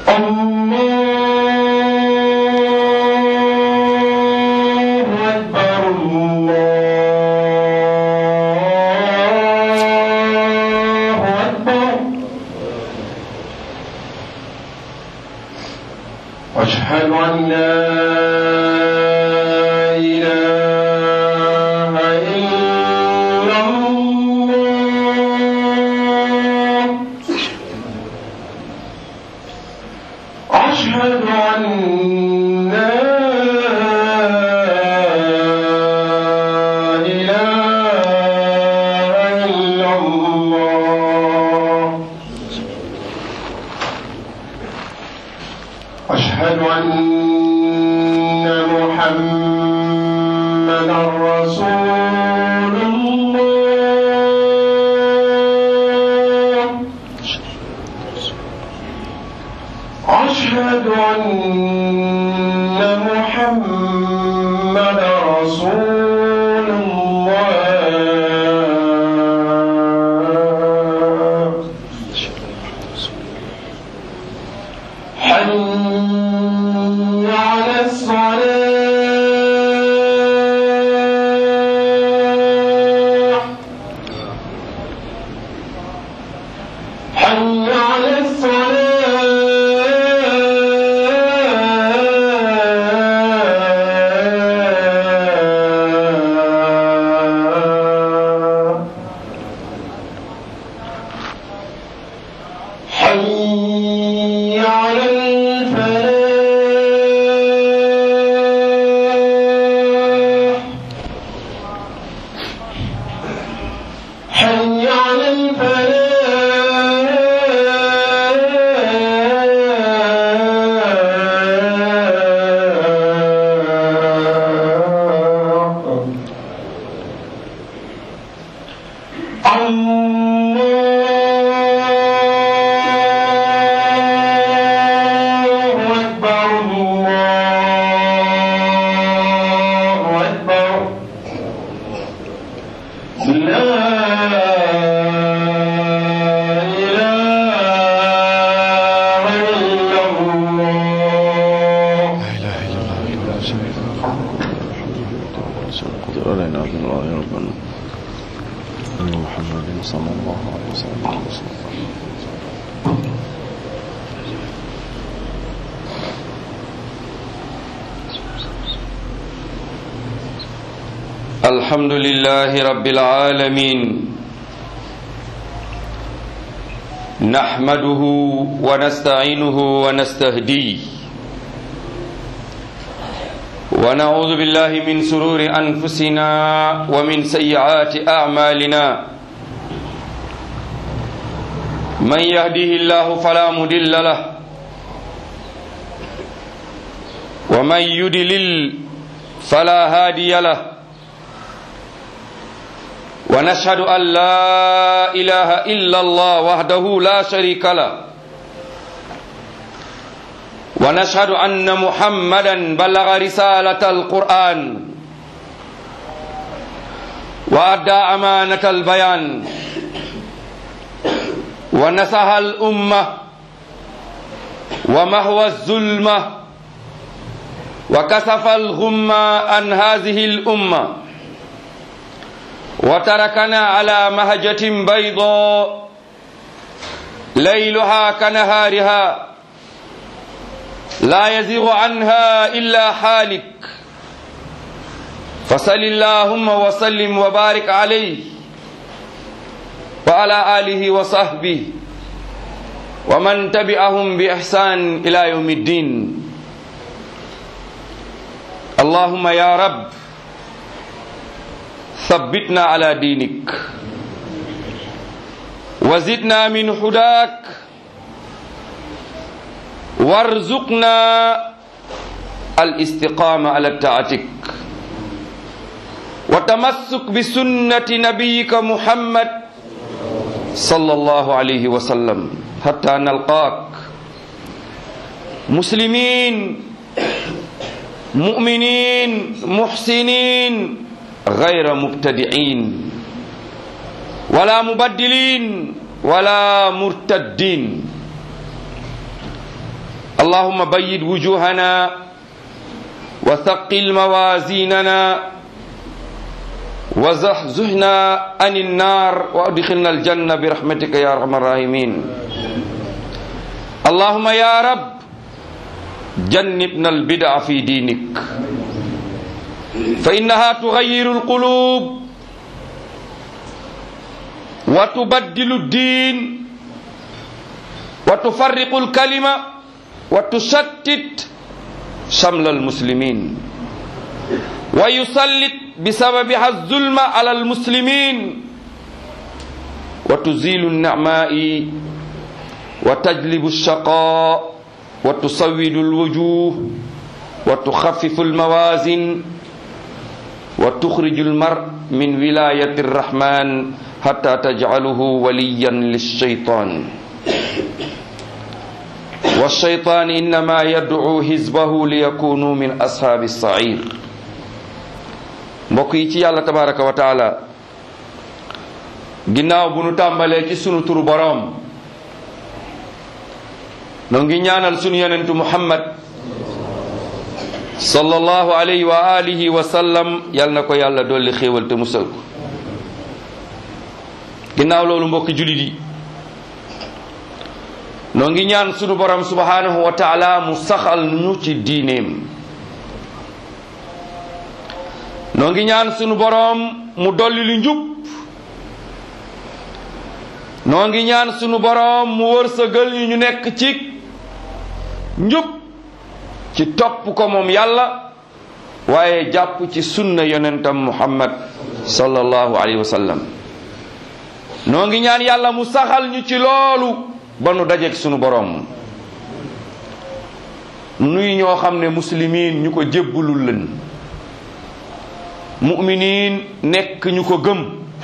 الله أكبر الله أكبر أشهد أن لا إله إلا الله أشهد أن لا إله إلا الله أشهد أن محمدا رسول الله أشهد أن محمد رسول الله حي على الصلاة حي على الصلاة حي على الفلاح حي على الفلاح الله أكبر الله أكبر لا إله إلا الله لا اله الا الله وحده لا شريك له قدر علينا من الله يا ربنا ان محمد صلى الله عليه وسلم الحمد لله رب العالمين نحمده ونستعينه ونستهديه ونعوذ بالله من سرور أنفسنا ومن سيئات أعمالنا من يهده الله فلا مضل له ومن يضلل فلا هادي له ونشهد أن لا إله إلا الله وحده لا شريك له ونشهد أن محمدا بلغ رسالة القرآن وأدى أمانة البيان ونصح الأمة ومهوى الظلمة وكسف الغمة عن هذه الأمة وتركنا على مهجة بيضاء ليلها كنهارها لا يزيغ عنها إلا حالك فصل اللهم وسلم وبارك عليه وعلى آله وصحبه ومن تبعهم بإحسان إلى يوم الدين اللهم يا رب ثبتنا على دينك وزدنا من هداك وارزقنا الاستقامة على طاعتك وتمسك بسنة نبيك محمد صلى الله عليه وسلم حتى نلقاك مسلمين مؤمنين محسنين غير مبتدعين ولا مبدلين ولا مرتدين اللهم بيد وجوهنا وثقل موازيننا وزحزحنا عن النار وادخلنا الجنة برحمتك يا أرحم الراحمين اللهم يا رب جنبنا البدع في دينك فإنها تغير القلوب وتبدل الدين وتفرق الكلمة وتشتت شمل المسلمين ويسلط بسببها الظلم على المسلمين وتزيل النعماء وتجلب الشقاء وتسود الوجوه وتخفف الموازن وتخرج المرء من ولاية الرحمن حتى تجعله وليا للشيطان والشيطان إنما يدعو حزبه ليكونوا من أصحاب السعير mbokk yi ci yàlla tabaraka wa taala ginnaaw bu nu tàmbalee ci sunu turu boroom noo ngi ñaanal sunu yonentu muhammad sallallahu alayhi wa alihi wa sallam yal na ko yàlla dolli xéewal te musal ko ginnaaw loolu mbokki julit yi noo ngi ñaan sunu borom subhanahu wa taala mu saxal ñu ci diineem noo ngi ñaan sunu borom mu dolli lu njub noo ngi ñaan sunu borom mu wërsëgal yi ñu nekk ci njub ci topp ko moom yàlla waaye jàpp ci sunna yonentam muhammad sallallahu alayhi wa sallam noo ngi ñaan yàlla mu saxal ñu ci loolu ba nu dajeek sunu borom nuy ñoo xam ne muslimiin ñu ko jébbulul leen mu'miniin nekk ñu ko gëm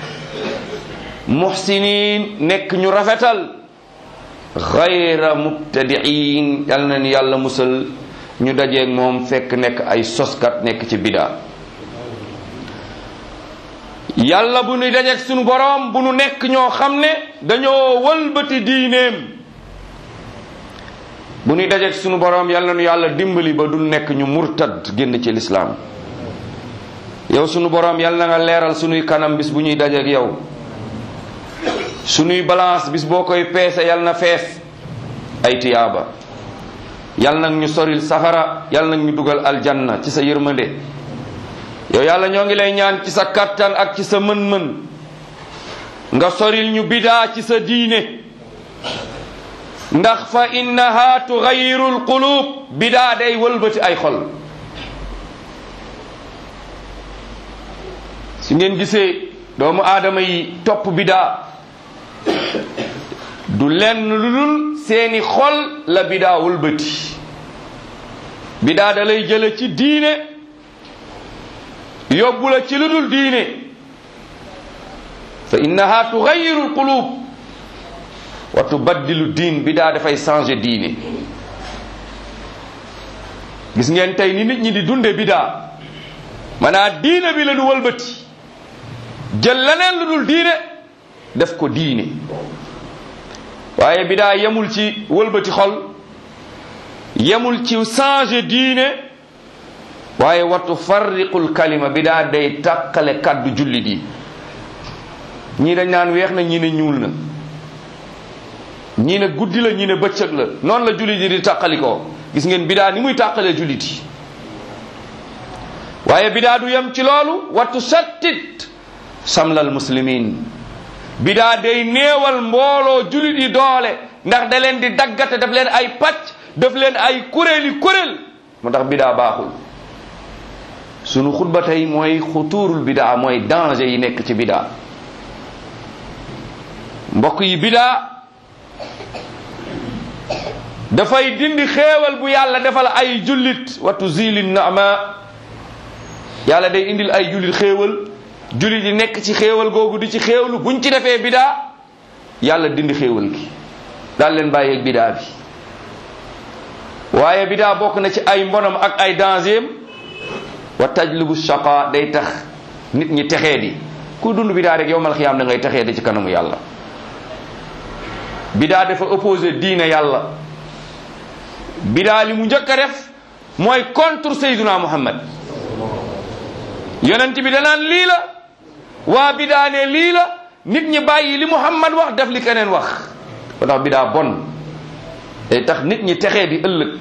muhsiniin nekk ñu rafetal xayra mubtadiin yal na ni yàlla musal ñu dajeeg moom fekk nekk ay soskat nekk ci bidaa yàlla bu nu dajeeg sunu boroom bu nu nekk ñoo xam ne dañoo wëlbati diineem bu nuy dajeeg sunu boroom yal na nu yàlla dimbali ba du nekk ñu murtad génn ci lislaam yow sunu boroom yal na nga leeral sunuy kanam bis bu ñuy dajeeg yow sunuy balance bis boo koy peese yal na fees ay tiyaaba yal nag ñu soril safara yal nag ñu dugal aljanna ci sa yërmande yow yàlla ñoo ngi lay ñaan ci sa kattan ak ci sa mën-mën nga soril ñu bidaa ci sa diine ndax fa innaha tugayiru alqulub bidaa day wëlbati ay xol su ngeen gisee doomu aadama yi topp bidaa du lenn lu dul seeni xol la bidaa wëlbati bidaa da lay jële ci diine yóbbu la ci lu dul diine fa innaha tugayiru alqulub wa tubaddilu diin bidaa dafay changer diine gis ngeen tey ni nit ñi di dunde bidaa maanaam diine bi la du wëlbati jël leneen lu dul diine def ko diine waaye bidaa yemul ci wëlbati xol yemul ci changer diine waaye watu farriqul kalima bidaa day tàqale kàddu jullit yi ñii dañ naan weex na ñii ne ñuul na ñii ne guddi la ñii ne bëccëg la noonu la jullit yi di tàqalikoo gis ngeen bidaa ni muy tàqalee jullit yi waaye bidaa du yem ci loolu watu sattit samlal muslimin bidaa day néewal mbooloo jullit yi doole ndax da leen di daggate daf leen ay pàcc daf leen ay kuréeli kuréel moo tax bidaa baaxul sunu xutba tey mooy xutuurul bidaa mooy danger yi nekk ci bidaa mbokk yi bidaa dafay dindi xéewal bu yàlla defal ay jullit wa tuzili naama yàlla day indil ay jullit xéewal jullit yi nekk ci xéewal googu di ci xéewlu buñ ci defee bidaa yàlla dindi xéewal gi daal leen bàyyeeg bidaa bi waaye bidaa bokk na ci ay mbonam ak ay dangeem wa tajlibu shaqa day tax nit ñi texee di ku dund bidaa rek yowmal xiyaam da ngay texee di ci kanamu yàlla bidaa dafa opposé diine yàlla bidaa li mu njëkk a def mooy contre sayduna muhammad yonent bi danaan lii la waa bidaa ne lii la nit ñi bàyyi li muhammad wax def li keneen wax ko tax bidaa bon day tax nit ñi texee di ëllëg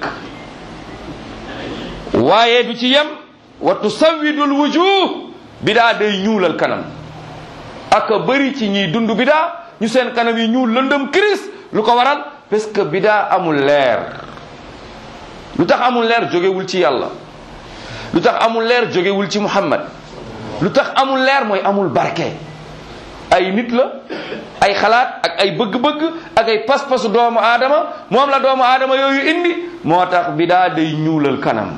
waaye du ci yem wa tusawidul wujuh bidaa day ñuulal kanam ak a bëri ci ñiy dund bidaa ñu seen kanam yi ñuul lëndëm kiris lu ko waral parce que bidaa amul leer lu tax amul leer jógewul ci yàlla lu tax amul leer jógewul ci muhammad lu tax amul leer mooy amul barke ay nit la ay xalaat ak ay bëgg-bëgg ak ay pas-pasu doomu aadama moom la doomu aadama yooyu indi moo tax bidaa day ñuulal kanam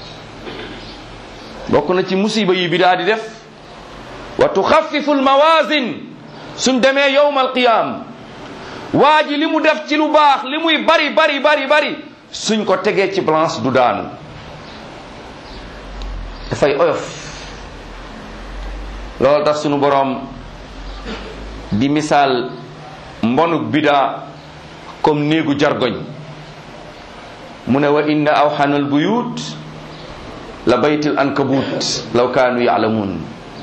bokk na ci musiba yi bidaa di def wa tuxafifu almawazin suñ demee yowma alqiyam waa ji li mu def ci lu baax li muy bari bari bari bari suñ ko tegee ci balance du daanu dafay oyof loolu tax sunu boroom di misaal mbonuk bidaa comme néegu jargoñ mu ne wa inna awxanal buyut la baytil ankabut law kaanu yaalamuun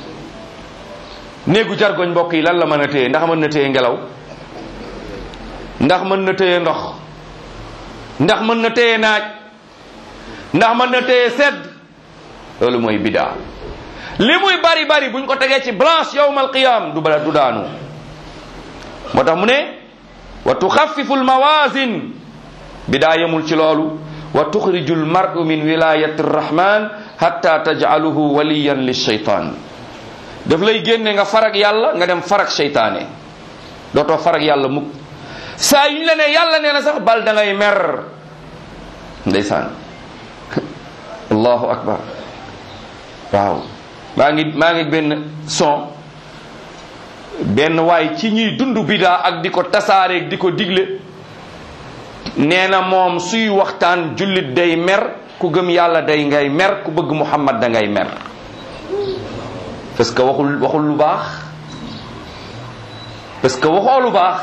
néegu jargoñ mbokk yi lan la mën a téye ndax mën na téye ngelaw ndax mën na téye ndox ndax mën na téye naaj ndax mën na téye sedd loolu mooy bidaa li muy bari bari buñ ko tegee ci blanche yowmal qiyam du bala du daanu moo tax mu ne wa tuxafifu almawazin bidaa yemul ci loolu wa tuxriju almaru min wilayati arrahman hatta tajcaluhu waliyan lilcheytan daf lay génne nga farag yàlla nga dem farag seytaane dootoo farag yàlla mukk saa yu ñu la ne yàlla nee na sax bal da ngay mer ndeysaan allahu akbar waaw maa ngi maa ngi benn son benn waay ci ñuy dund bidaa ak di ko tasaareeg di ko digle nee na moom suy waxtaan jullit day mer ku gëm yàlla day ngay mer ku bëgg muhammad da ngay mer parce que waxul waxul lu baax parce que waxoo lu baax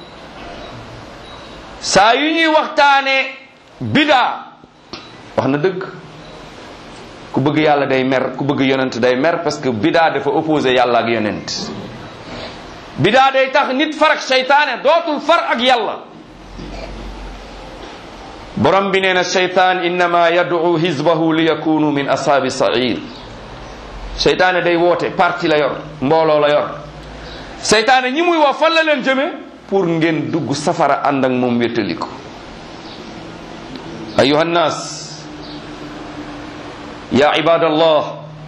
saa yu ñuy waxtaane bidaa wax na dëgg ku bëgg yàlla day mer ku bëgg yonent day mer parce que bidaa dafa opposé yàlla ak yonent bidaa day tax nit far ak seytaane dootul far ak yàlla borom bi nee na seytaan innama yad'u hizbahu li yakunu min ashaabi sair seytaane day woote parti la yor mbooloo la yor seytaane ñi muy woo fan la leen jëme pour ngeen dugg safara ànd ak moom wéttali ko ayuha nnaas ya ibadallah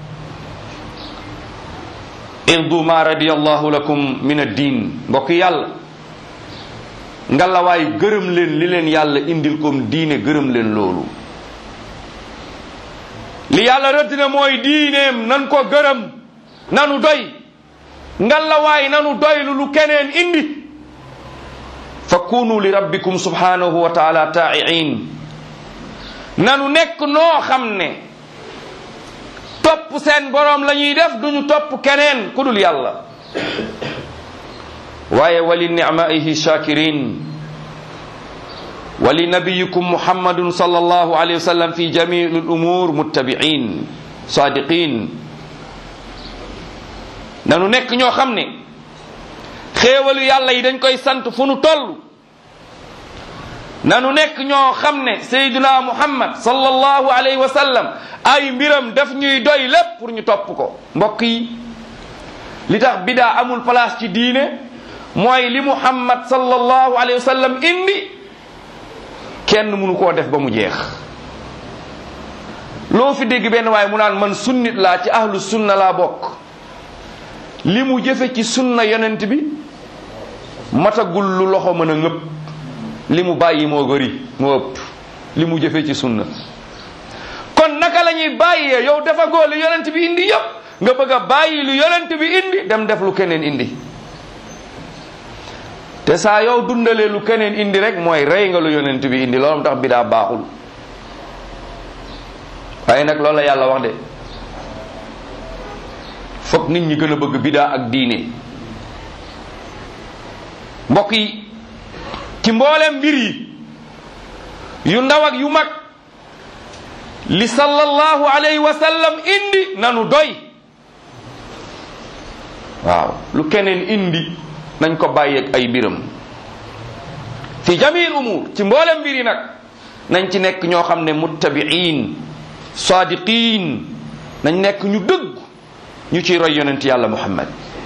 irdu ma radiyallahu lakum min ad-din mbokk yàlla ngalawaay gërëm leen li leen yàlla indil kom diine gërëm leen loolu li yàlla rëdd na mooy diineem nan ko gërëm nanu doy ngalawaay nanu doylu lu keneen indi fa kunu li rabbikum subhanahu wa taala taa'iin nanu nekk noo xam ne topp seen boroom la ñuy def duñu topp keneen ku dul yàlla waaye wali nicmaihi shakirin wali nabiyikum muhammadun sallallahu alayhi wa sallam fi jamii al umur muttabiin sadiqin nanu nekk ñoo xam ne xéewalu yàlla yi dañ koy sant fu nu toll nanu nekk ñoo xam ne sayduna muhammad sallallahu alayhi wa sallam ay mbiram daf ñuy doy lépp pour ñu topp ko mbokk yi li tax bidaa amul place ci diine mooy li muhammad sallallahu alayhi wa sallam indi kenn mënu koo def ba mu jeex loo fi dégg benn waaye mu naan man sunnit laa ci ahlu sunna laa bokk li mu jëfe ci sunna yonent bi matagul lu loxo mën a ngëpp li mu bàyyi moo gëri moo ëpp li mu jëfe ci sunna kon naka la ñuy bàyyee yow dafa góor lu yonent bi indi yëpp nga bëgg a bàyyi lu yonent bi indi dem def lu keneen indi te saa yow dundalee lu keneen indi rek mooy rey nga lu yonent bi indi loolu tax bidaa baaxul waaye nag loolu la yàlla wax de fokk nit ñi gën a bëgg bidaa ak diine mbokk yi ci mboolem mbir yi yu ndaw ak yu mag li sallallahu alayhi wa sallam indi nanu doy waaw lu keneen indi nañ ko bàyyeeg ay biram fi jamil umur ci mboolem mbir yi nag nañ ci nekk ñoo xam ne muttabiin sadiqin nañ nekk ñu dëgg ñu ciy roy yonent yàlla muhammad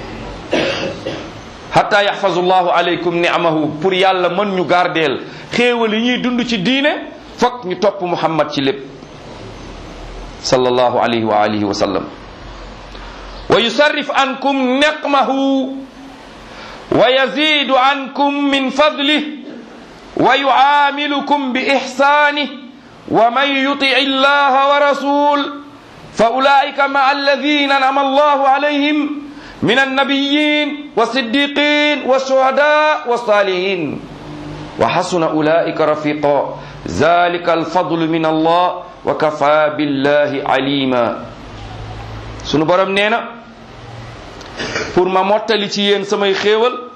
hatta yaxfazu llahu alaykum ni'amahu pour yàlla mën ñu gardeel xéewal yi ñuy dund ci diine fokk ñu topp muhammad ci lépp sallallahu alayhi wa alihi wa sallam wa yusarrif ankum niqmahu wa yazidu ankum min fadlih wa yuamilukum bi ihsanih wa man yuti illaha wa rasul fa ulaika maa alladina anama allahu alayhim من النبيين والصديقين والشهداء والصالحين وحسن أولئك رفيقا ذلك الفضل من الله وكفى بالله عليما sunu borom nee na pour ma mottali ci yéen samay xéewal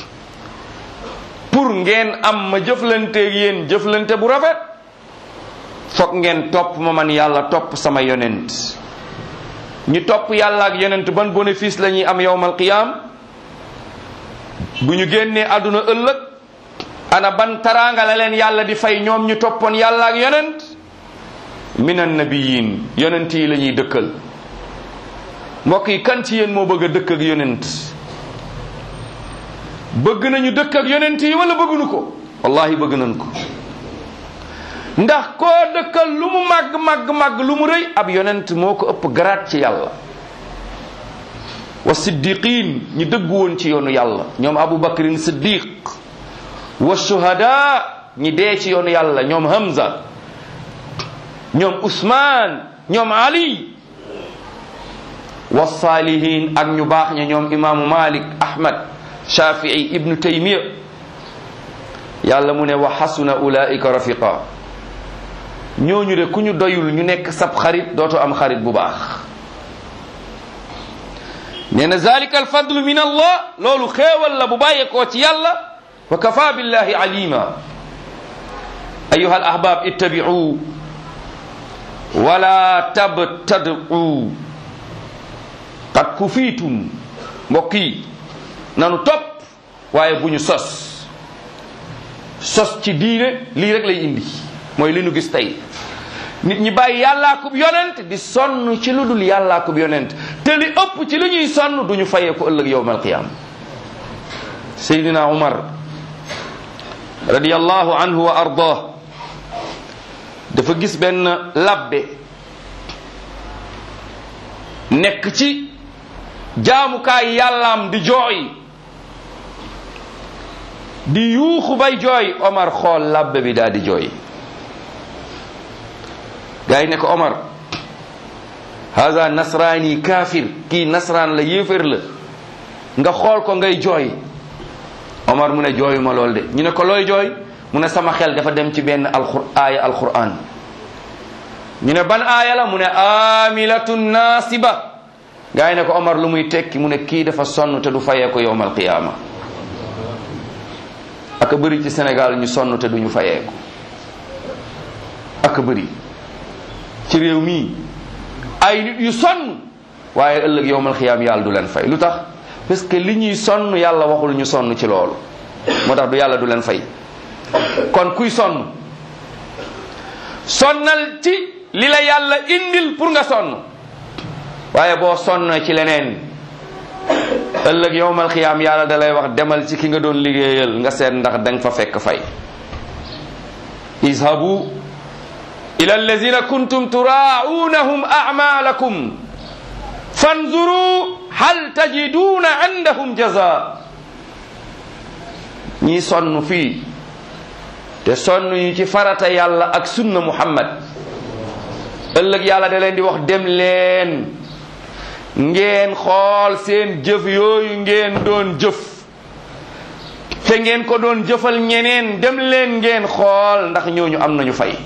pour ngeen am ma jëflanteeg yéen jëflante bu rafet foog ngeen topp ma man yàlla topp sama yonent ñi topp yàlla ak yonent ban bénéfice la ñuy am yowmal qiyaam bu ñu génnee àdduna ëllëg ana ban taraanga la leen yàlla di fay ñoom ñu toppoon yàlla ak yonent minan nabiyin yonent yi la ñuy dëkkal mbokk yi kan ci yéen moo bëgg a dëkk ak yonent bëgg nañu dëkk ak yonent yi wala bëgguñu ko wallahi bëgg nañ ko ndax koo dëkkal lu mu màgg màgg màgg lu mu rëy ab yonent moo ko ëpp garaat ci yàlla wa siddiqin ñi dëggu woon ci yoonu yàlla ñoom abu bakrin siddiq wa shuhada ñi dee ci yoonu yàlla ñoom hamza ñoom usman ñoom ali wa salihin ak ñu baax ña ñoom imaamu malik ahmad shafii ibnu taymiya yàlla mu ne wa xasuna ulaika rafiqa ñooñu de ku ñu doyul ñu nekk sab xarit dootu am xarit bu baax nee na zalika alfadlu min allah loolu xéewal la bu bàyyeekoo ci yàlla wa kafa billahi alima ayuha alahbab ittabi'u wala tabtad'u qad kufiitum mbokk yi nanu topp waaye bu ñu sos sos ci diine lii rek lay indi mooy li nu gis tey nit ñi bàyyi yàllaa kub yonent di sonn ci lu dul yàllaa kub yonent te li ëpp ci li ñuy sonn duñu fayee ko ëllëg yowm alqiyama seydina umar radiallahu anhu wa ardah dafa gis benn labbe nekk ci jaamukaay yàllaam di jooy di yuuxu bay jooy omar xool labbe bi daal di jooy gaa yi ne ko omar haza nasraani kaafir kii nasraan la yéefér la nga xool ko ngay jooy omar mu ne jooyu ma lool de ñu ne ko looy jooy mu ne sama xel dafa dem ci benn alqur aaya alquran ñu ne ban aaya la mu ne amilatun nasiba gaa yi ne ko omar lu muy tekki mu ne kii dafa sonn te du fayee ko yowmal qiyaama aka bëri ci Sénégal ñu sonn te duñu fayee ko aka bëri ci réew mii ay nit yu sonn waaye ëllëg yowmal xiyaam yàlla du leen fay lu tax parce que li ñuy sonn yàlla waxul ñu sonn ci loolu moo tax du yàlla du leen fay kon kuy sonn sonnal ci li la yàlla indil pour nga sonn waaye boo sonn ci leneen ëllëg yowmal xiyaam yàlla da lay wax demal ci ki nga doon liggéeyal nga seet ndax danga fa fekk fay izhabu ila allazina kuntum turaa'unahum a'malakum fanzuru hal tajiduna indahum jaza ñii sonn fii te sonn ñu ci farata yàlla ak sunna muhammad ëllëg yàlla da leen di wax dem leen ngeen xool seen jëf yooyu ngeen doon jëf te ngeen ko doon jëfal ñeneen dem leen ngeen xool ndax ñooñu am nañu fay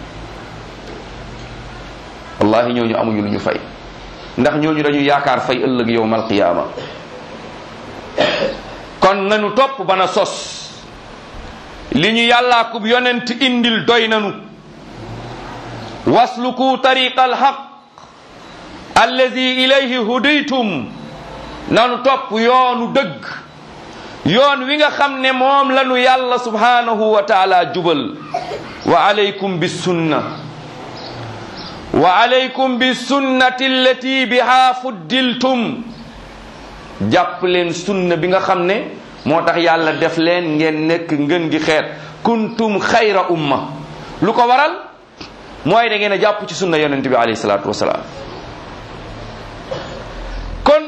wallahi ñooñu amuñu lu ñu fay ndax ñooñu dañu yaakaar fay ëllëg yowmal qiyaama kon nañu topp bana sos li ñu yàllaa kub yonent indil doy nanu wasluku tariqa alhaq allazi ilayhi hudaytum nanu topp yoonu dëgg yoon wi nga xam ne moom lanu yàlla subhanahu wa taala jubal wa alaykum bisunna wa alaykum bisunnati allati biha fuddiltum jàpp leen sunna bi nga xam ne moo tax yàlla def leen ngeen nekk ngën gi xeet kuntum xayra umma lu ko waral mooy da ngeen a jàpp ci sunna yonent bi alayhi salaatu wasalaam kon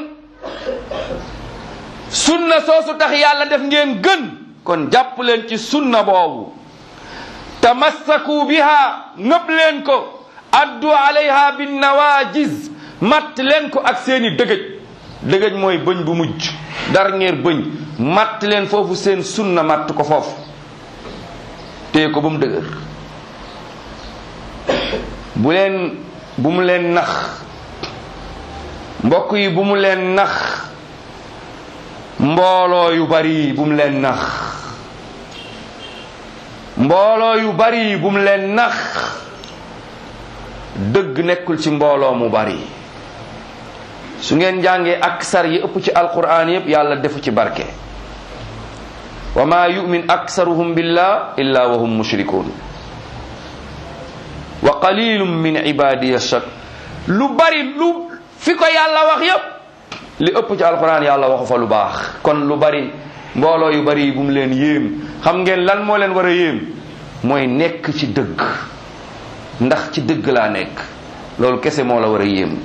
sunna soosu tax yàlla def ngeen gën kon jàpp leen ci sunna boobu tamassaku biha ngëb leen ko addu alayha bin nawajiz matt leen ko ak seeni dëgëj dëgëj mooy bëñ bu mujj dernier bëñ matt leen foofu seen sunna matt ko foofu téye ko ba mu dëgër bu leen bu mu leen nax mbokk yi bu mu leen nax mbooloo yu bari bu mu leen nax mbooloo yu bari bu mu leen nax dëgg nekkul ci mbooloo mu bari su ngeen jàngee aksar yi ëpp ci alquran yépp yàlla defu ci barke wa ma yumin aksaruhum billah illa wa hum mushrikun wa qalilum min ibadiya shak lu bari lu fi ko yàlla wax yépp li ëpp ci alquran yàlla waxu fa lu baax kon lu bari mbooloo yu bari yi bu mu leen yéem xam ngeen lan moo leen war a yéem mooy nekk ci dëgg ndax ci dëgg laa nekk loolu kese moo la war a yéem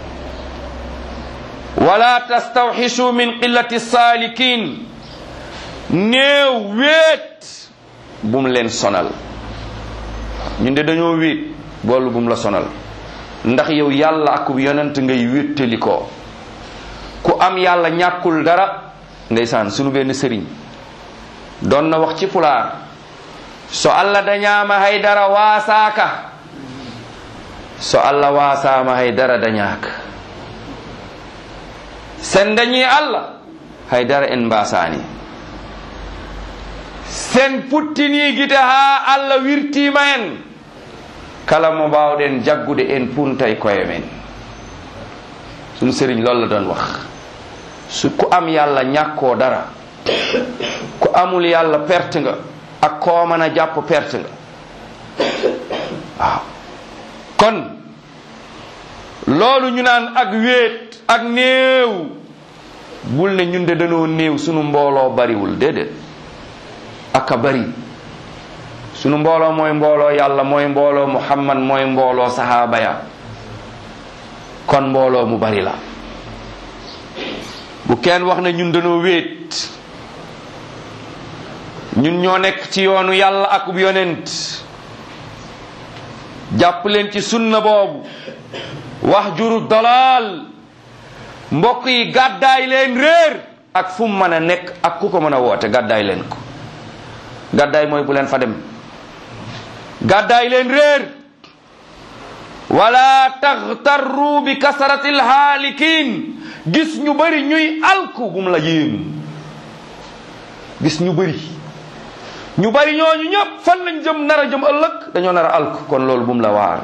wala tastawxishu min qillati saalikin néew wéet bu mu leen sonal ñun de dañoo wéet boolu bu mu la sonal ndax yow yàlla ak yonent ngay wéttali ko ku am yàlla ñàkkul dara ndeysaan sunu benn sëriñ doon na wax ci pulaar so allah dañaama hay dara waasaaka so allah waasaama hay dara dañaaka sen dañi allah hay dara en mbasani sen puttini gite ha allah wirtima en kala mo mbawɗen jaggude en puntay koye men sunu sëriñ loolu la doon wax su ku am yàlla ñàkkoo dara ku amul yàlla perte nga ak koo mën a jàpp perte nga waaw kon loolu ñu naan ak wéet ak néew bul ne ñun de dañoo néew sunu mbooloo bariwul déedéet ak a bari sunu mbooloo mooy mbooloo yàlla mooy mbooloo muhammad mooy mbooloo sahaaba ya kon mbooloo mu bari la bu kenn wax ne ñun dañoo wéet ñun ñoo nekk ci yoonu yàlla ak yonent jàpp leen ci sunna boobu wax juru dalaal mbokk yi gàddaay leen réer ak fu mu mën a nekk ak ku ko mën a woote gàddaay leen ko gàddaay mooy bu leen fa dem gàddaay leen réer wala taxtarru bi kasaratil haalikin gis ñu bari ñuy alku bu mu la yéem gis ñu bari ñu bari ñooñu ñëpp fan lañ jëm nar a jëm ëllëg dañoo nar a alku kon loolu bu mu la waar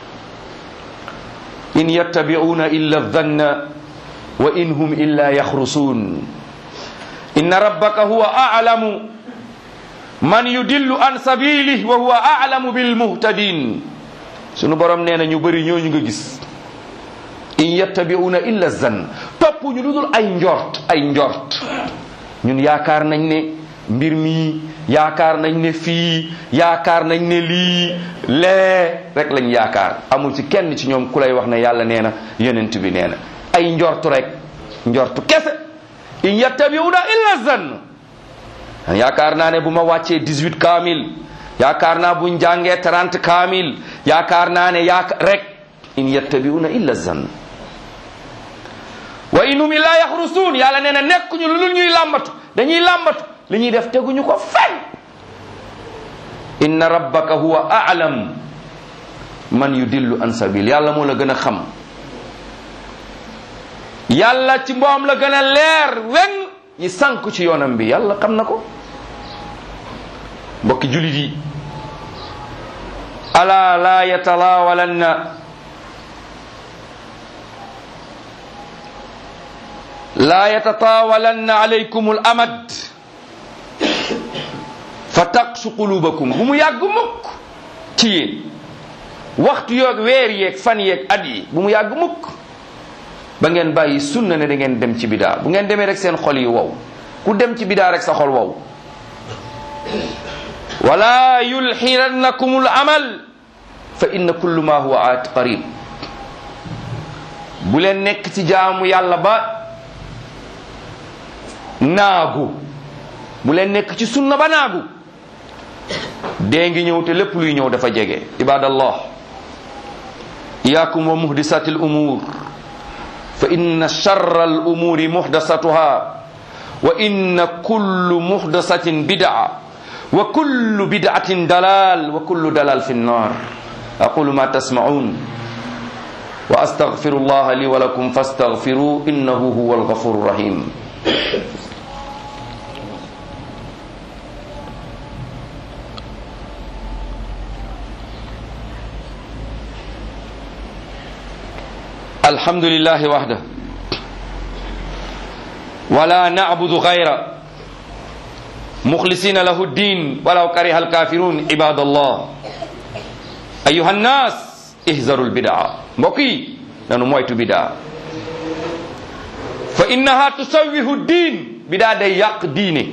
in yattabi'una illa dhanna wa in hum illa yaxrusun inna rabbaka huwa a'lamu man yudillu an sabilihi wa huwa a'lamu bil muhtadin sunu borom nee na ñu bëri ñooñu nga gis in yattabi'una illa zann topp ñu lu dul ay njort ay njort ñun yaakaar nañ ne mbir mi yaakaar nañ ne fii yaakaar nañ ne lii lee rek lañ yaakaar amul ci kenn ci ñoom ku lay wax ne yàlla nee na yonent bi nee na ay njort rek njort kese in yattabi'una illa zann yaakaar naa ne bu ma wàccee 18 kaamil yaakaar naa buñ jàngee 30 kaamil yaakaar naa ne yaaka rek in yattabi'una illa zann wa inhum illa yaxrusuun yàlla nee na nekkuñu lu dul ñuy làmbatu dañuy làmbatu li ñuy def teguñu ko fen inna rabbaka huwa a'lam man yudillu an sabil yàlla moo la gën a xam yàlla ci mboom la gën a leer wen ñi sànk ci yoonam bi yàlla xam na ko mbokki julit yi ala la yatalaawalanna la yatataawalanna alaykum al amad fa taqsu qulubakum bu mu yàgg mukk ci yéen waxtu yoog weer yeeg fan yeeg at yi bu mu yàgg mukk ba ngeen bàyyi sunna ne da ngeen dem ci bidaa bu ngeen demee rek seen xol yi wow ku dem ci bidaa rek sa xol wow wala yulxirannakum al amal fa inna kullu ma huwa aat qarib bu leen nekk ci jaamu yàlla ba naagu bu leen nekk ci sunna ba naagu dee ngi ñëw te lépp luy ñëw dafa jege ibadallah iyakum wa muhdisati al umur fa inna charra al umuri muhdasatuha wa inna kullu muhdasatin bidaa wa kullu bid'atin dalal wa kullu dalal fi nnar aqulu ma tasma'un wa astaghfiru allah li wa lakum fastaghfiru innahu huwa alghafuru rahim الحمد لله وحده ولا نعبد غيره مخلصين له الدين ولو كره الكافرون عباد الله أيها الناس احذروا البدع مكي نانو مويتو بدع فإنها تسويه الدين بدع دي يق ديني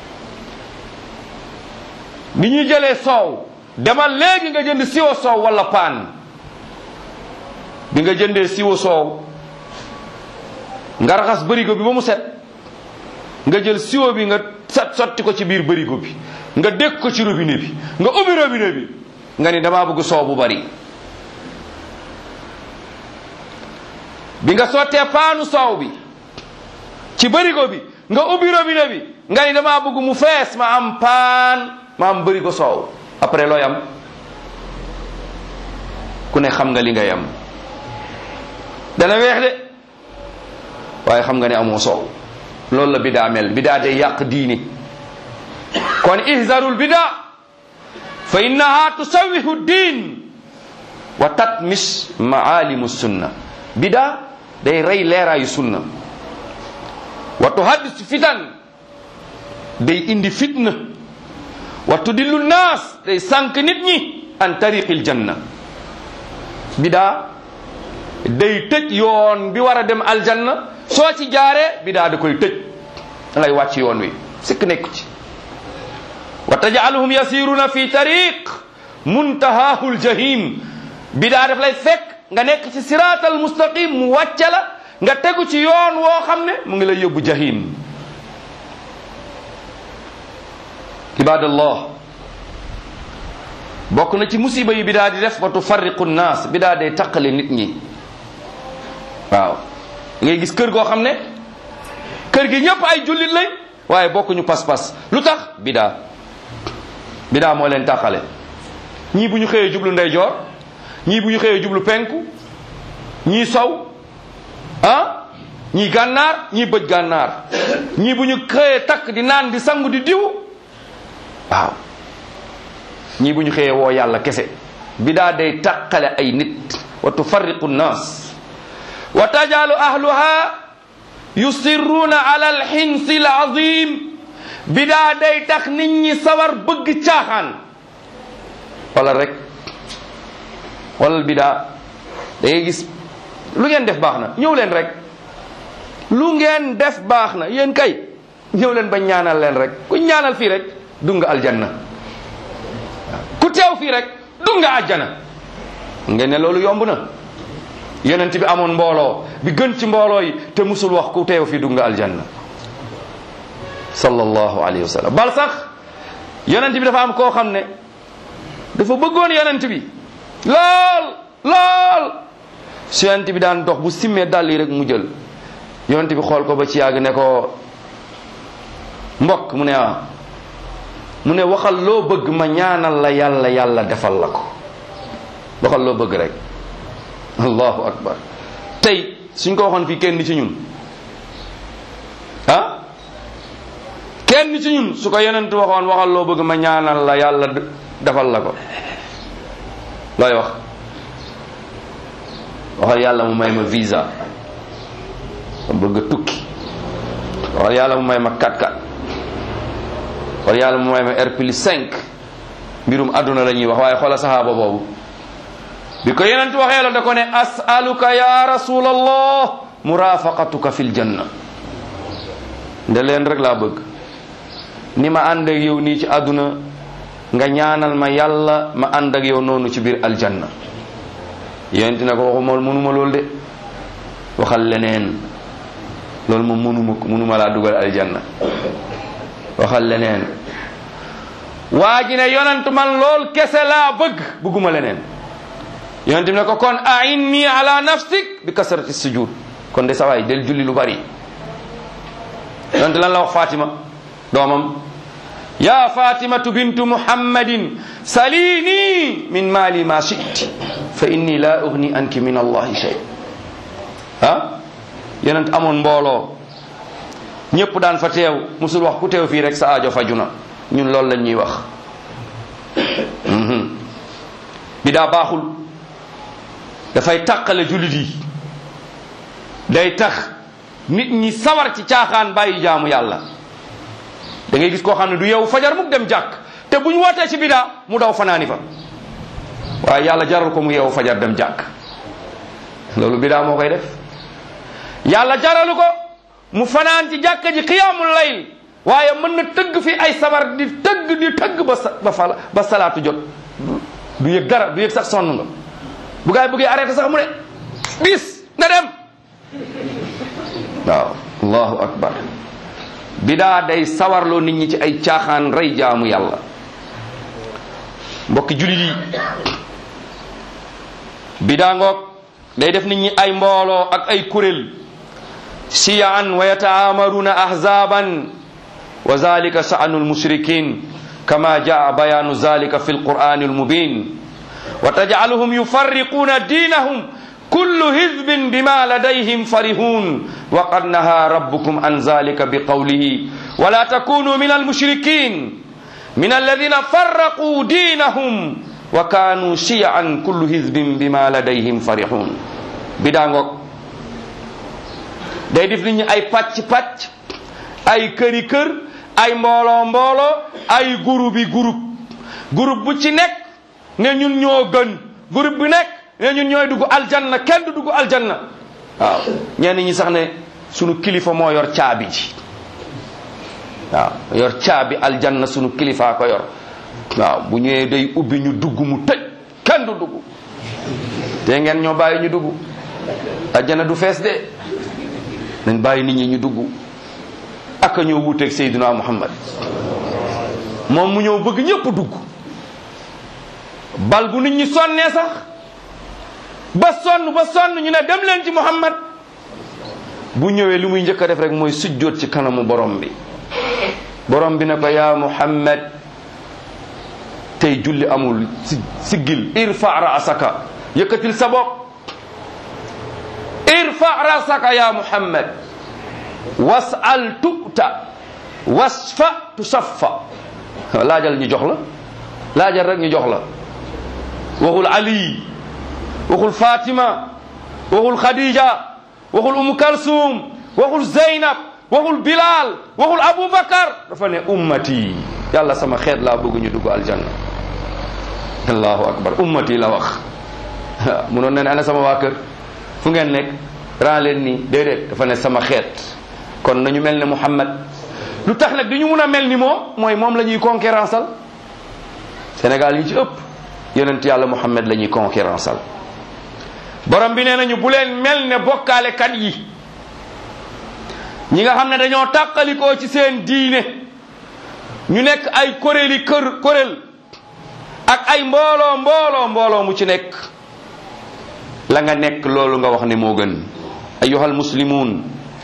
ni ñuy jëlee soow demal léegi nga jënd siwo soow wala paan bi nga jëndee siwo soow nga raxas bërigo bi ba mu set nga jël siwo bi nga sat sotti ko ci biir bërigo bi nga dégg ko ci robinet bi nga ubbi robinet bi nga ni damaa bëgg soow bu bari bi nga sottee paanu soow bi ci bërigo bi nga ubbi robinet bi nga ni damaa bëgg mu fees ma am paan ma am bërigo soow après looy am ku ne xam nga li ngay am dana weex de waaye xam nga ne amoo soow loolu la bidaa mel bidaa day yàq diini kon ihzarul bidaa fa innaha tusawihu diin wa tatmis maalimu sunna bidaa day rey leeraayu sunna wa tuhaddis fitan day indi fitna wa tudillu naas day sànq nit ñi an tariqil janna bidaa day tëj yoon bi war a dem aljanna soo ci jaaree bidaa da koy tëj da ngay wàcc yoon wi sikk nekku ci wa tajcaluhum yasiruna fi tariq muntahaahu ljahim bidaa daf lay fekk nga nekk ci siraatal mustaqim mu wàcce la nga tegu ci yoon woo xam ne mu ngi lay yóbbu jahim ibadallah bokk na ci musiba yi bidaa di def wa tufarriqu nnaas bidaa day taqale nit ñi waaw ngay gis kër goo xam ne kër gi ñëpp ay jullit lañ waaye bokkuñu pas-pas lu tax bidaa bidaa moo leen tàqale ñii bu ñu xëyee jublu ndeyjoor ñii bu ñu xëyee jublu penku ñii sow ah ñii gànnaar ñii bëj gànnaar ñii bu ñu xëyee takk di naan di sangu di diw waaw ñii bu ñu xëyee woo yàlla kese bidaa day tàqale ay nit wa tufarriqu nnaas wa tajalu ahluha yusirruuna ala alxinsi alazim bidaa day tax nit ñi sawar bëgg caaxaan wala rek wala bidaa da ngay gis lu ngeen def baax na ñëw leen rek lu ngeen def baax na yéen kay ñëw leen ba ñaanal leen rek ku ñaanal fii rek dugg nga aljanna ku teew fii rek dugg nga àjjana ngeen ne loolu yomb na yonent bi amoon mbooloo bi gën ci mbooloo yi te musul wax ku teew fii dugg nga aljanna sallallahu alayhi wa sallam bal sax yonent bi dafa am koo xam ne dafa bëggoon yonent bi lool lool su yonent bi daan dox bu simmee dàll yi rek mu jël yonent bi xool ko ba ci yàgg ne ko mbokk mu ne ah mu ne waxal loo bëgg ma ñaanal la yàlla yàlla defal la ko waxal loo bëgg rek allahu akbar tey suñ ko waxoon fii kenn ci ñun ah kenn ci ñun su ko yonent waxoon waxal loo bëgg ma ñaanal la yàlla d- defal la ko looy wax waxal yàlla mu may ma visa ma bëgg a tukki waxal yàlla mu may ma 4x4 waxal yàlla mu may ma R plus 5 mbirum àdduna la ñuy wax waaye xoola saxaaba boobu bi ko yonent waxee la da ko ne asaluka ya rasulallah murafaqatuka fil janna nde leen rek laa bëgg ni ma ànd ak yow nii ci àdduna nga ñaanal ma yàlla ma ànd ak yow noonu ci biir aljanna yonent na ko waxuma mënuma loolu de waxal leneen loolu moom mënuma ko mënuma laa dugal aljanna waxal leneen waa ji ne yonent man lool kese laa bëgg bëgguma leneen yonent bi ne ko kon ainni ala nafsik bi kasrati sujud kon de sawaay del julli lu bari yonent lan la wax Fatima doomam ya fatimatu bintu muhammadin salini min mali ma shiti fa inni la ugni anki min allahi shay ah yonent amoon mbooloo ñëpp daan fa teew musul wax ku teew fii rek sa aajo faju na ñun loolu lañ ñuy wax bi daa baaxul dafay tàqale jullit yi day tax nit ñi sawar ci caaxaan bàyyi jaamu yàlla da ngay gis koo xam ne du yow fajar mukk dem jàkk te bu ñu wootee ci bidaa mu daw fanaani fa waaye yàlla jaral ko mu yeewu fajar dem jàkk loolu bidaa moo koy def yàlla jaralu ko mu fanaan ci jàkka ji xiyaamul layl waaye mën na tëgg fi ay sabar di tëgg di tëgg ba sa ba fala ba salaatu jot du yëg dara du yëg sax sonn nga bu gaay bëggee arrêté sax mu ne bis na dem waaw allahu akbar bidaa day sawarloo nit ñi ci ay caaxaan rey jaamu yàlla mbokki julit yi bidaa ngoog day def nit ñi ay mbooloo ak ay kuréel siyaan wa yataamaruna ahzaban wa zalika sha'nu almushrikin kama jaa bayanu zalika fi alqur'ani almubin wa tajcaluhum yufarriquna dinahum kullu hizbin bima ladayhim farihun wa qad naha rabbukum an zalika biqawlihi wala takunu min almushrikin min alladhina farraqu dinahum wa kanu shiyan kullu hizbin bima ladayhim farihun bidaa ngoog day def nit ñi ay pàcc-pàcc ay këri kër ay mbooloo mbooloo ay groupe bi groupe groupe bu ci nekk ne ñun ñoo gën groupe bi nekk ne ñun ñooy dugg aljanna kenn du dugg aljanna waaw ñenn ñi sax ne sunu kilifa moo yor caabi ji waaw yor caabi aljanna sunu kilifaa ko yor waaw bu ñëwee day ubbi ñu dugg mu tëj kenn du dugg te ngeen ñoo bàyyi ñu dugg aljanna du fees de nañ bàyyi nit ñi ñu dugg ak a ñëw wuuteeg Seydina Muhammad moom mu ñëw bëgg ñëpp dugg bal bu nit ñi sonnee sax ba sonn ba sonn ñu ne dem leen ci Muhammad bu ñëwee li muy njëkk a def rek mooy sujjóot ci kanamu borom bi borom bi ne ko yaa Muhammad tey julli amul si siggil irfa raasaka yëkkatil sa bopp irfa rasaka ya muhammad wasal tu'ta wasfa tusaffa laajal ñu jox la laajal rek ñu jox la waxul ali waxul fatima waxul khadija waxul umu kalsum waxul zeynab waxul bilal waxul abubakar dafa ne ummati yàlla sama xeet laa bëgg ñu dugg aljanna allahu akbar ummati la wax munoon na ne ana sama waa kër fu ngeen nekk ran leen nii déedéet dafa ne sama xeet kon nañu mel ne Muhammad lu tax nag du ñu mun a mel ni moom mooy moom la ñuy concurrenceal Sénégal yi ci ëpp yonent yàlla Muhammad la ñuy concurrenceal borom bi nee nañu bu leen mel ne bokkaalekat yi ñi nga xam ne dañoo tàqalikoo ci seen diine ñu nekk ay kuréeli kër kuréel ak ay mbooloo mbooloo mbooloo mu ci nekk la nga nekk loolu nga wax ne moo gën ayuha almuslimun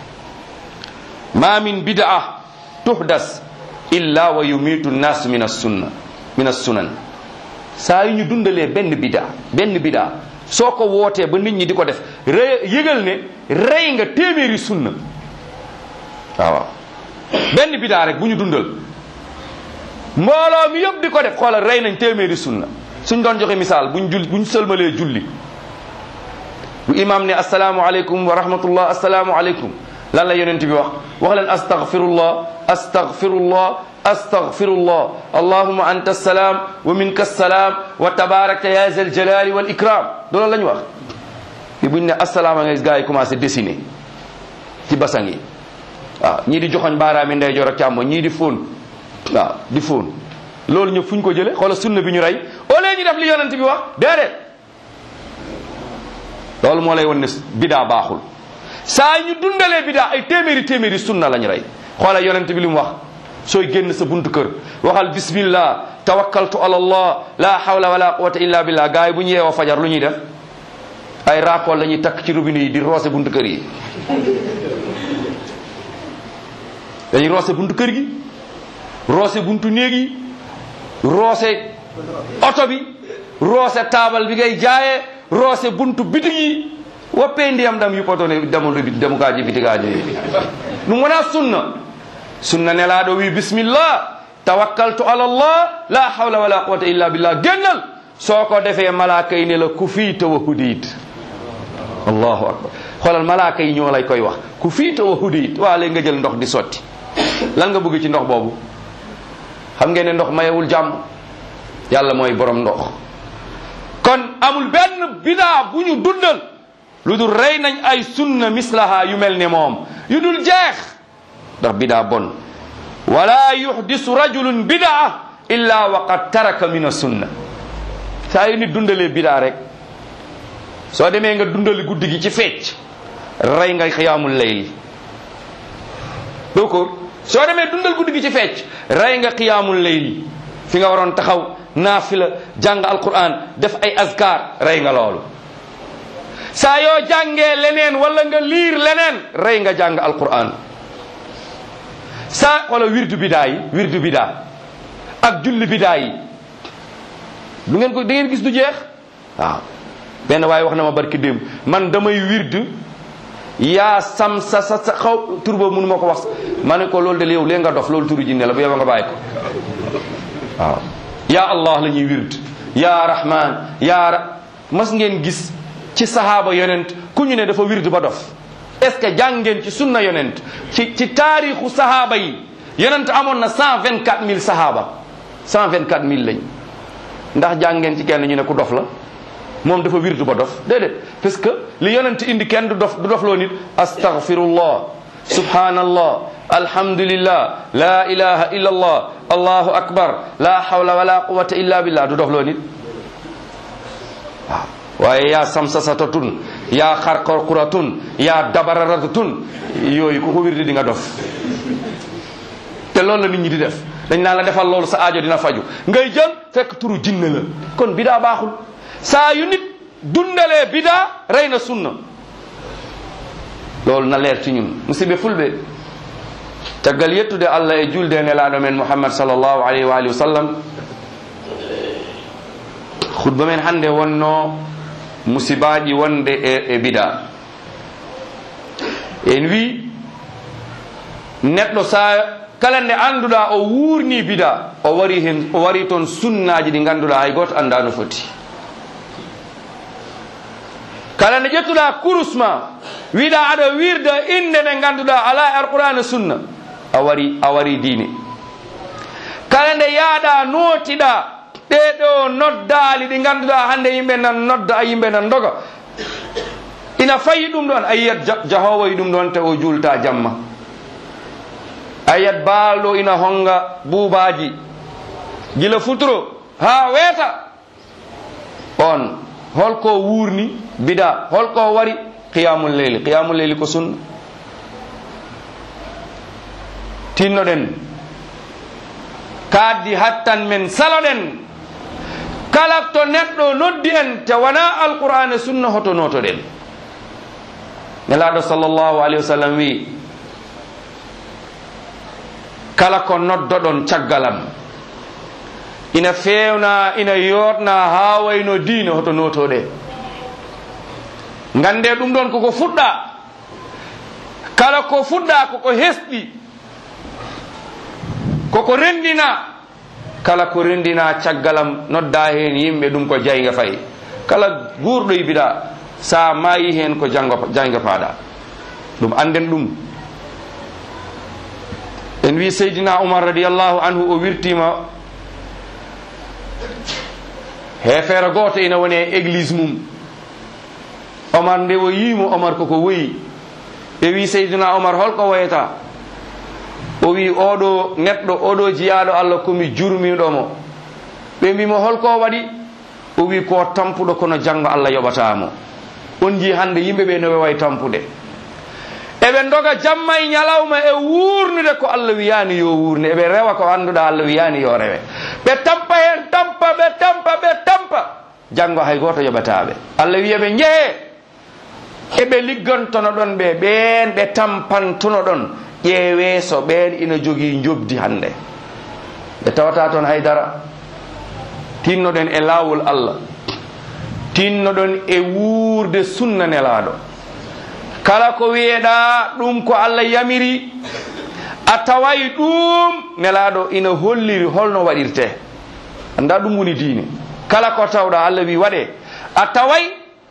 ma min bid'a tuhdas illa wa yumitu nnas min assunna min assunan saa yu ñu dundalee benn bid'a benn bid'a soo ko wootee ba nit ñi di ko def rey yëgal ne rey nga téeméeri sunna waaw benn bidaa rek bu ñu dundal mbooloo mi yëpp di ko def xoolal rey nañ téeméeri sunna suñ doon joxe misaal buñ jul buñ sëlmalee julli bu imam ne asalaamu aleykum wa rahmatullah asalaamu aleykum lan la yonent bi wax wax leen astaghfirullah astaghfirullah astaghfirullah allahumma anta assalaam wa minka assalaam wa tabarakta ya zal jalali wal ikram loolu la ñu wax fi buñ ne asalaama nga gars yi commencé dessiner ci basang yi waaw ñii di joxoñ baaraami ndeyjoor ak càmmo ñii di fóon waaw di fóon loolu ñëpp fu ñu ko jële xoola sunna bi ñu rey au lieu ñu def li yonent bi wax déedéet loolu moo lay won ne bidaa baaxul saa ñu dundalee bidaa ay téeméeri téeméeri sunna lañ rey xoola yonent bi li mu wax sooy génn sa buntu kër waxal bismillah tawakkaltu ala allah la hawla wala quwwata illa billah gars yi bu ñu yeewoo fajar lu ñuy def ay raakool la ñuy takk ci robinet yi di roose buntu kër yi dañuy roose buntu kër gi roose buntu néeg yi roose oto bi roose taabal bi ngay jaayee roose buntu bitig yi woppee ndiyam dam yuppatone damol demukaji bitigaji ɗum wona sunna sunna nelaɗo wi bisimillah tawakkaltu ala llah la hawla wala quwata illa billah gennal soko defe malaka yi ne la ku fiita wa hudid allahu akbar xoolal malaka yi ñoo lay koy wax ku fiita wa hudid waa léegi nga jël ndox di sotti lan nga bëgg ci ndox boobu xam ngeen ne ndox mayewul jàmm yàlla mooy borom ndox kon amul benn bidaa bu ñu dundal lu dul rey nañ ay sunna mislaha yu mel ne moom yu dul jeex ndax bidaa bon wala yuhdisu rajulun bidaa illa waqad taraka min sunna saa yu nit dundalee bidaa rek soo demee nga dundali guddi gi ci fecc rey nga xiyaamul layli d'accord soo demee dundal guddi gi ci fecc rey nga xiyaamul layli fi nga waroon taxaw naafila jàng alquran def ay azkar rey nga loolu saa yoo jàngee leneen wala nga liir leneen rey nga jàng alquran saa wala wirdu bidaa yi wirdu bidaa ak julli bidaa yi du ngeen ko da ngeen gis du jeex waaw benn waaye wax na ma barki démb man damay wirdu yaa sam sa sa sa xaw tur boobu mënu ma ko wax ma ne ko loolu de yow lee nga dof loolu turu jinne la bu yow nga bàyyi ko waaw yaa allah la ñuy wird yaa rahman yaa ra mas ngeen gis ci sahaaba yonent ku ñu ne dafa wird ba dof est ce que jàng ngeen ci sunna yonent ci ci taarixu sahaaba yi yonent amoon na cent vingt quatre mille sahaaba cent vingt quatre mille lañ ndax jàng ngeen ci kenn ñu ne ku dof la moom dafa wirdu ba dof déedéet parce que li yonent indi kenn du dof du dof loo nit astaghfirullah subhanallah alhamdulillah la ilaha illa allah allahu akbar la hawla wala quwwata illa billah du dof loo nit waaw waaye yaa samsasatatun yaa xarqarquratun yaa dabararatatun yooyu ku ko wirdi di nga dof te loolu la nit ñi di def dañ naan la defal loolu sa aajo dina faju ngay jël fekk turu jinne la kon bidaa baaxul saa yu nit dundalee bidaa rey na sunna loolu na leer ci ñun musidɓe fulɓe caggal yettude allah e julde e nelaɗo men mouhammad sallllahu alayhi wa alihi wa sallam khutba men hannde wonno musibaji wonde e, e bida en wi neɗɗo sa kala nde annduɗa o wurni bida o wari hen o wari toon sunnaji ɗi ganduɗa hay goto anda no foti kala nde ƴettuɗa kurusma wiɗa aɗa wirda inde nde ganduɗa ala e alqur'ana sunna a wari a wari diine kala nde yaaɗa nootiɗa ɗeɗo noddali ɗi ganduɗa hande yimɓe nan nodda a yimɓe nan doga ina fayi ɗum ɗon a yiyat jahowo e ɗum ɗon te o julta jamma a yiyat baalɗo ina honga buubaji gila futuro ha weeta on holko wurni bida holko wari qiyamul leyli qiyamul leyli ko sunna tinnoɗen kaddi hattan men saloɗen kala to neɗɗo noddi en te wona alqur'ana sunna hoto notoɗen nelaɗo sallllahu alayhi wa sallam wi kala ko noddoɗon caggalam ina fewna ina yotna ha wayno diine hoto notoɗe gande ɗum ɗon koko fuɗɗa kala ko fuɗɗa koko hesɗi koko rendina kala ko rendina caggalam nodda hen yimɓe ɗum ko jayga fayi kala guurɗo e biɗa sa maayi hen ko jango jayga paaɗa ɗum anden ɗum en wi seydina oumar radiallahu anhu o wirtima heefere goto ina woni e église mum omar nde o yimo omar koko woyi ɓe wi seydina omar holko woyata o wi oɗo neɗɗo oɗo jiyaɗo allah komi jurmiɗomo ɓe mbimo holko waɗi o wi ko tampuɗo kono janggo allah yoɓatamo on ji hande yimɓeɓe no way tampude eɓe doga jamma e ñalawma e wurnude ko allah wiyani yo wurne eɓe rewa ko anduɗa allah wiyani yo rewe ɓe tampa hen tampa ɓe tampa ɓe tampa janggo hay goto yoɓataɓe allah wiyaɓe jeehe eɓe liggantono ɗon ɓe ɓen ɓe tampantuno ɗon ƴeewe so ɓen ina jogii jobdi hannde ɓe tawata toon haydara tinnoɗen e laawol allah tinnoɗon e wuurde sunna nelaaɗo kala ko wiyeɗa ɗum ko allah yamiri a taway ɗum nelaaɗo ina holliri holno waɗirte anda ɗum woni diine kala ko tawɗa allah wi waɗe a taway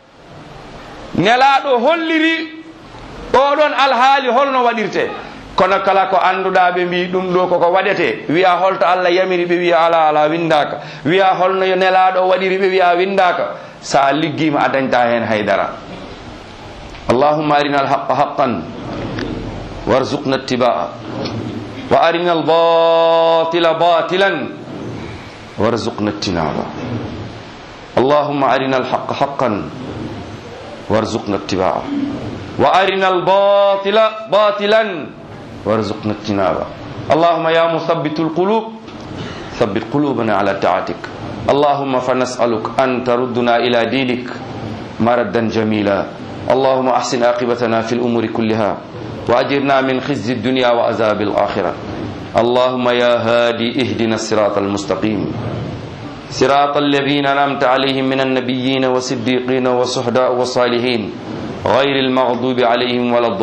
nelaaɗo holliri oɗon alhaali holno waɗirte kono kala ko annduɗa ɓe mbi ɗum ɗo koko waɗete wiya holto allah yamiri ɓe wiya ala ala windaka wiya holno yo nelaɗo waɗiri ɓe wiya windaka sa liggima a dañta hen haydara allahumma arina alhaqa haqqan warzuqna ittiba'a wa arina albatila batilan warzuqna ittinaba allahumma arina alhaqa haqqan warzuqna ittiba'a wa arina albatila batilan وارزقنا اجتنابه اللهم يا مثبت القلوب ثبت قلوبنا على طاعتك اللهم فنسألك أن تردنا إلى دينك مردا جميلا اللهم أحسن عاقبتنا في الأمور كلها وأجرنا من خزي الدنيا وعذاب الآخرة اللهم يا هادي اهدنا الصراط المستقيم صراط الذين أنعمت عليهم من النبيين والصديقين والصهداء والصالحين غير المغضوب عليهم ولا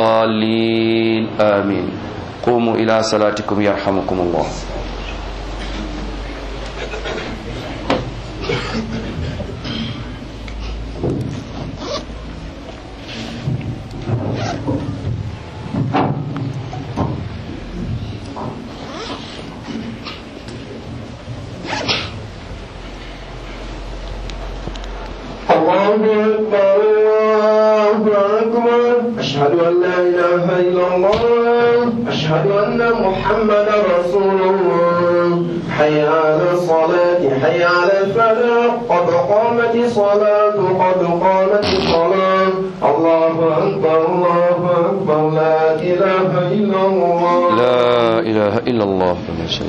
الضالين آمين قوموا إلى صلاتكم يرحمكم الله الله أكبر الله أكبر أشهد أن لا إله إلا الله أشهد أن محمدا رسول الله حي على الصلاة حي على الفلاح قد قامت الصلاة قد قامت الصلاة الله أكبر الله أكبر لا إله إلا الله لا إله إلا الله